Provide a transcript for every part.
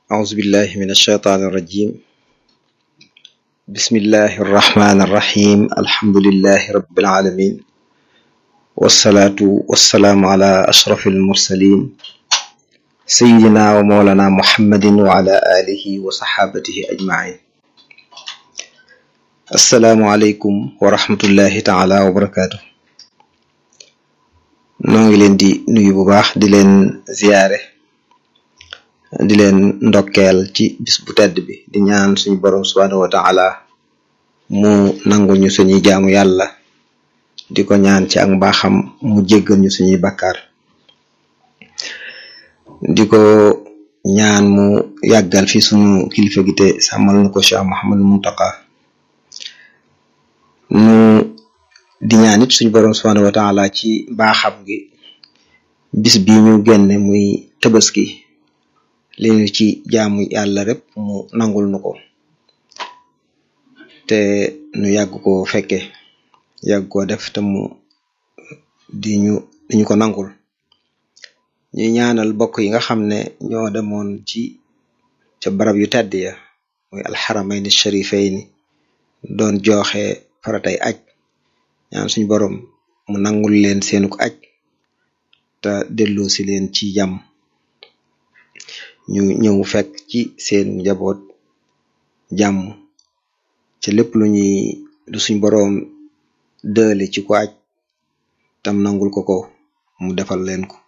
أعوذ بالله من الشيطان الرجيم بسم الله الرحمن الرحيم الحمد لله رب العالمين والصلاة والسلام على أشرف المرسلين سيدنا ومولانا محمد وعلى آله وصحابته أجمعين السلام عليكم ورحمة الله تعالى وبركاته noo ngi leen di nuyu bu baax di leen ziyaare di leen ndokkeel ci bis bu tedd bi di ñaan suñu borom subhanahu wa taala mu nangul ñu suñuy jaamu yàlla di ko ñaan ci ak mbaaxam mu jéggal ñu suñuy bakkaar di ko ñaan mu yàggal fi suñu kilifa gi te sàmmal nu ko Cheikh Mouhamadul Muntaka nu di ñaan it suñu borom subhanahu wa taala ci mbaaxam gi bis bi ñu génne muy tabaski li ñu ci jaamu yàlla rek mu nangul nu ko te nu yàgg ko fekke yàgg ko def te mu di ñu di ñu ko nangul ñuy ñaanal bokk yi nga xam ne ñoo demoon ci ca barab yu tedd ya muy alxaramayni sharifayni doon joxe faratay aj ñaan suñu borom mu nangul leen seenu ko aj te delloo si leen ci jàmm ñu ñëw fekk ci seen njaboot jàmm ci lépp lu ñuy lu suñ boroom dële ci ko aj tam nangul ko ko mu defal leen ko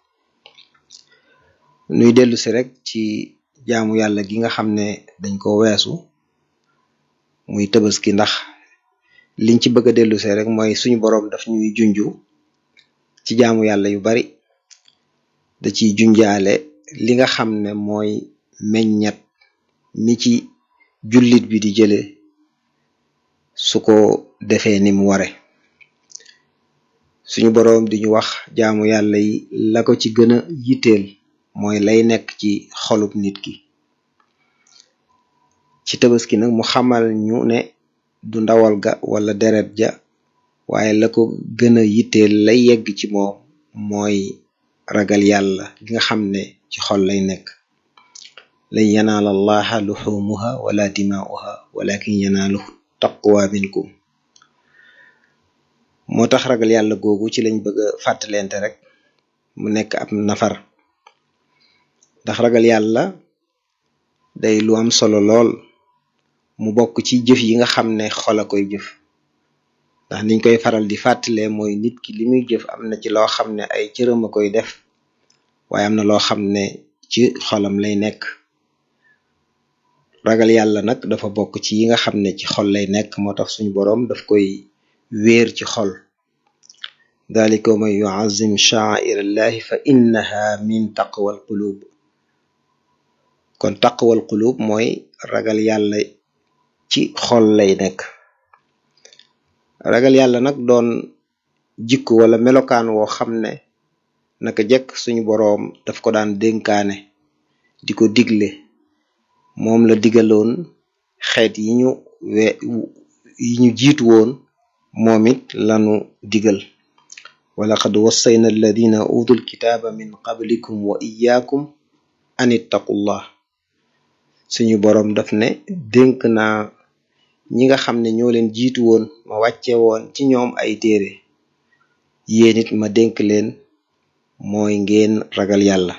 nuy dellu si rek ci jaamu yàlla gi nga xam ne dañ ko weesu muy tabaski ndax liñ ci bëgg a dellu si rek mooy suñu boroom daf ñuy junju ci jaamu yàlla yu bari da ciy junjaale li nga xam ne mooy meññat mi ci jullit bi di jële su ko defee ni mu ware suñu boroom di ñu wax jaamu yàlla yi la ko ci gën a yitteel mooy lay nekk ci xolub nit ki ci tabaski nag mu xamal ñu ne du ndawal ga wala deret ja waaye la ko gën a yitteel lay yegg ci moom mooy ragal yàlla gi nga xam ne ci xol lay nekk lan yanaala allaha luxumuha wala dimaa'uha walakin yanaaluhu taqwa minkum moo tax ragal yàlla googu ci lañ bëgg a fàttalente rek mu nekk ab nafar ndax ragal yàlla day lu am solo lool mu bokk ci jëf yi nga xam ne xol a koy jëf ndax niñ koy faral di fàttalee mooy nit ki li muy jëf am na ci loo xam ne ay cëram a koy def waaye am na loo xam ne ci xolam lay nekk ragal yàlla nag dafa bokk ci yi nga xam ne ci xol lay nekk moo tax suñu boroom daf koy wéer ci xol dalika man yuazim sha'airallahi fa innaha min taqwal qulub kon taqwal qulub mooy ragal yàlla ci xol lay nekk ragal yàlla nag doon jikko wala melokaan woo xam ne naka jekk suñu boroom daf ko daan dénkaane di ko digle moom la digaloon xeet yi ñu we yi ñu jiitu woon moom it lanu digal walaqad wassayna alladina utul kitaaba min qablikum wa iyaakum an ittaqullah suñu boroom daf ne dénk naa ñi nga xam ne ñoo leen jiitu woon ma wàcce woon ci ñoom ay téere yéen it ma dénk leen mooy ngeen ragal yàlla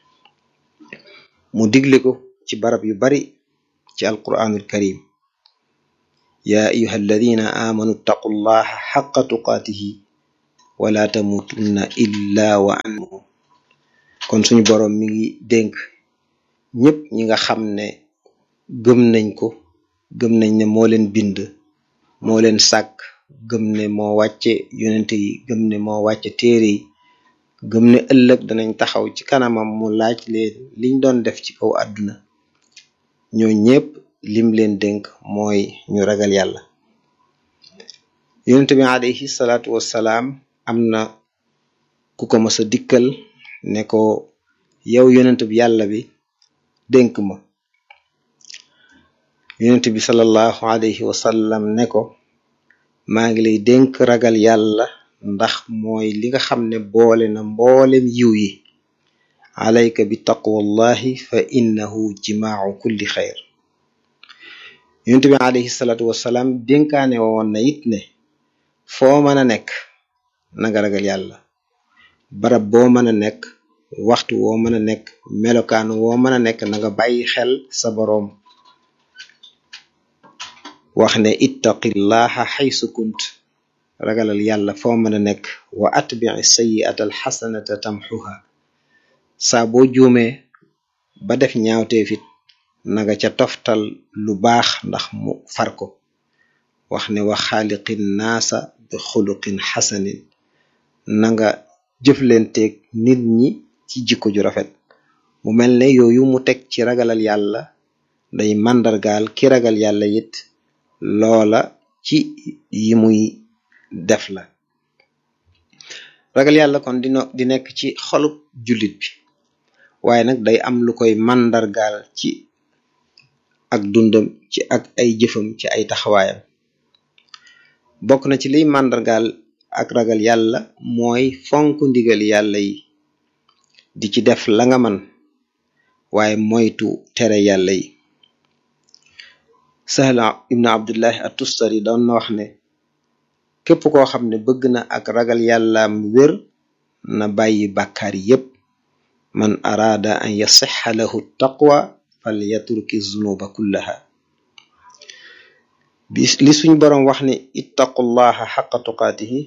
mu digle ko ci barab yu bari ci alquranul karim yaa ayuha alladina amanu taqullaha xaqa tuqaatihi wala tamutunna illa wa antum kon suñu boroom mi ngi dénk ñépp ñi nga xam ne gëm nañ ko gëm nañ ne moo leen bind moo leen sàkk gëm ne moo wàcce yonente yi gëm ne moo wàcce téere yi gëm ne ëllëg danañ taxaw ci kanamam mu laaj leen liñ doon def ci kaw àdduna ñoo ñépp lim leen dénk mooy ñu ragal yàlla yonente bi alayhi salaatu wassalaam am na ku ko mës a dikkal ne ko yow yonent bi yàlla bi dénk ma yonent bi sallallahu alayhi wa sallam ne ko maa ngi lay dénk ragal yàlla ndax mooy li nga xam ne boole na mboolem yiw yi alayka bi taqwallahi fa innahu jimaau kulli xayr yonent bi alayhi salaatu wasalaam dénkaane woon na it ne foo mën a nekk na nga ragal yàlla barab boo mën a nekk waxtu woo mën a nekk melokaan woo mën a nekk na nga bàyyi xel sa boroom wax ne ittaqillaha xaysu kunt ragalal yàlla foo mën a nekk wa atbii sayiata alxasanata tamxuha saa boo juumee ba def ñaawteefit naga ca toftal lu baax ndax mu far ko wax ne wa xaaliqin naasa bi xuluqin xasanin na nga jëflenteeg nit ñi ci jikko ju rafet mu mel ne yooyu mu teg ci ragalal yàlla day màndargaal ki ragal yàlla it loola ci yi muy def la ragal yàlla kon dina di nekk ci xolub jullit bi waaye nag day am lu koy màndargaal ci ak dundam ci ak ay jëfam ci ay taxawaayam bokk na ci liy màndargaal ak ragal yàlla mooy fonk ndigal yàlla yi di ci def la nga man waaye moytu tere yàlla yi sahla ibnu abdullahi atustari doon na wax ne képp koo xam ne bëgg na ak ragal yàllaam wér na bàyyi bàkkaar yépp man araada an yasixa lahu taqwa fal yatruki zunuba kullaha bi li suñ boroom wax ne ittaqullaha xaqa tuqaatihi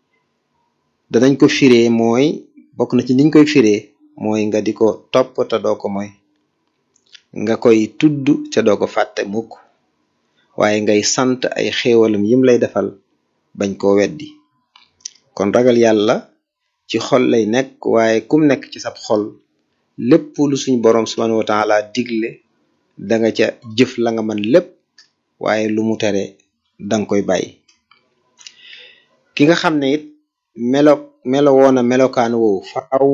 danañ ko firee mooy bokk na ci niñ koy firee mooy nga di ko topp te doo ko mooy nga koy tudd te doo ko fàtte mukk waaye ngay sant ay xéewalam yim lay defal bañ koo weddi kon ragal yàlla ci xol lay nekk waaye kum nekk ci sab xol lépp lu suñ boroom subhanahu wa taala digle da nga ca jëf la nga man lépp waaye lu mu tere danga koy bàyyi ki nga xam ne it melo melo woona melokaan woowu faaw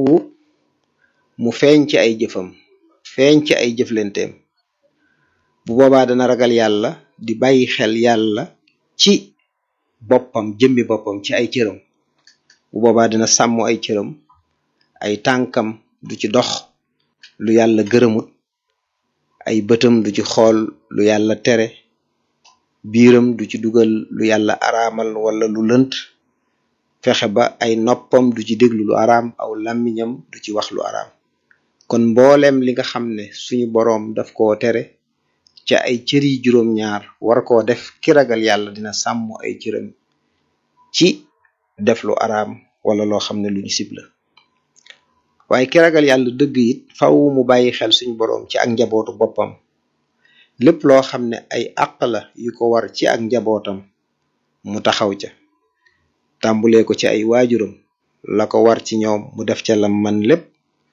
mu feeñ ci ay jëfam feeñ ci ay jëflenteem bu boobaa dana ragal yàlla di bàyyi xel yàlla ci boppam jëmmi boppam ci ay cëram bu boobaa dina sàmm ay cëram ay tànkam du ci dox lu yàlla gërëmut ay bëtam du ci xool lu yàlla tere biiram du ci dugal lu yàlla araamal wala lu lënt fexe ba ay noppam du ci déglu lu araam aw làmmiñam du ci wax lu araam kon mbooleem li nga xam ne suñu boroom daf koo tere ca ay cëri juróom-ñaar war koo def ki ragal yàlla dina sàmm ay cëram ci def lu araam wala loo xam ne lu ñu sib la waaye ki ragal yàlla dëgg it faw mu bàyyi xel suñu boroom ci ak njabootu boppam lépp loo xam ne ay àq la yu ko war ci ak njabootam mu taxaw ca tàmbulee ko ci ay waajuram la ko war ci ñoom mu def ca lam man lépp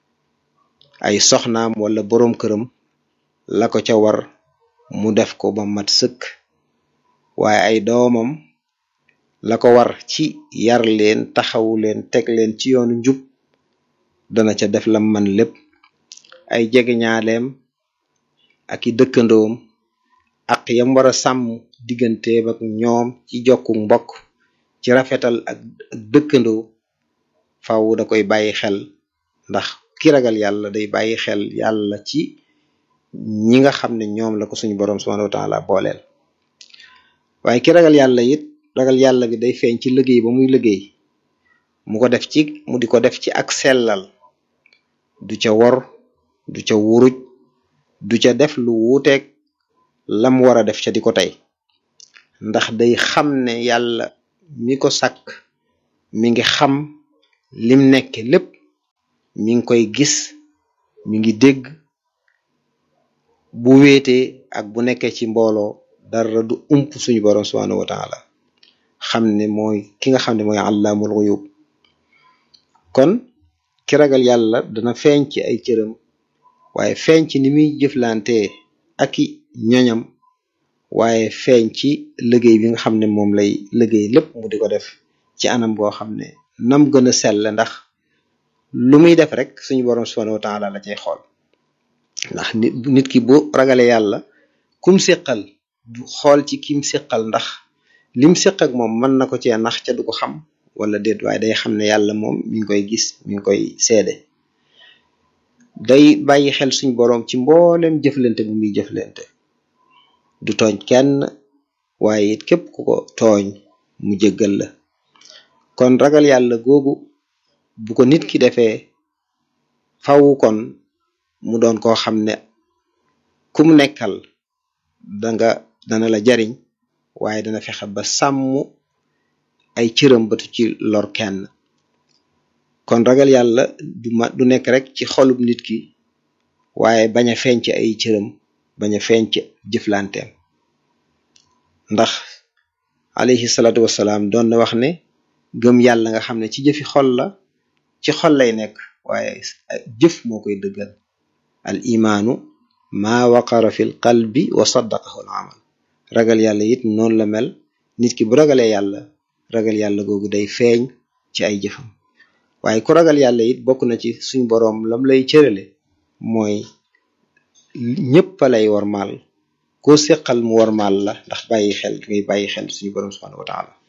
ay soxnaam wala boroom këram la ko ca war mu def ko ba mat sëkk waaye ay doomam la ko war ci yar leen taxawu leen teg leen ci yoonu njub dana ca def lam man lépp ay jegeñaaleem ak i dëkkandoom ak yam war a sàmm digganteem ak ñoom ci jokku mbokk ci rafetal ak ak dëkkandoo faw da koy bàyyi xel ndax ki ragal yàlla day bàyyi xel yàlla ci ñi nga xam ne ñoom la ko suñu boroom subhanahu wa taala booleel waaye ki ragal yàlla it ragal yàlla gi day feeñ ci liggéey ba muy liggéey mu ko def ci mu di ko def ci ak sellal du ca wor du ca wuruj du ca def lu wuuteeg lam war a def ca di ko tey ndax day xam ne yàlla mi ko sàkk mi ngi xam lim nekke lépp mi ngi koy gis mi ngi dégg bu wéetee ak bu nekkee ci mbooloo dara du ump suñu boroom subhanahu wa taala xam ne mooy ki nga xam ne mooy allaamul xuyub kon ki ragal yàlla dana feeñ ci ay cëram waaye feeñ ci ni muy jëflante ak i ñoñam waaye feeñ ci liggéey bi nga xam ne moom lay liggéey lépp mu di ko def ci anam goo xam ne nam gën a sell ndax lu muy def rek suñu boroom subhanahu wa taala la cay xool ndax nit nit ki bu ragale yàlla kum séqal du xool ci kim séqal ndax lim séq ak moom mën na ko cee nax ca du ko xam wala déet waaye day xam ne yàlla moom mi ngi koy gis mi ngi koy seede day bàyyi xel suñ boroom ci mboolem jëflante bu muy jëflante du tooñ kenn waaye it képp ku ko tooñ mu jéggal la kon ragal yàlla googu bu ko nit ki defee fawu kon mu doon koo xam ne ku mu nekkal danga dana la jariñ waaye dana fexe ba sàmm ay cëram batu ci lor kenn kon ragal yàlla du ma du nekk rek ci xolub nit ki waaye bañ a feeñ ci ay cëram bañ a feeñ ci jëflanteem ndax alayhi salaatu wasalaam doon na wax ne gëm yàlla nga xam ne ci jëfi xol la ci xol lay nekk waaye jëf moo koy dëggal al imaanu maa waqara fi l qalbi wa saddaqahu al amal ragal yàlla it noonu la mel nit ki bu ragalee yàlla ragal yàlla googu day feeñ ci ay jëfam waaye ku ragal yàlla it bokk na ci suñ boroom lam lay cërale mooy ñëpp a lay warmaal koo séqal mu warmaal la ndax bàyyi xel ngay bàyyi xel suñu boroom subhanahu wa taala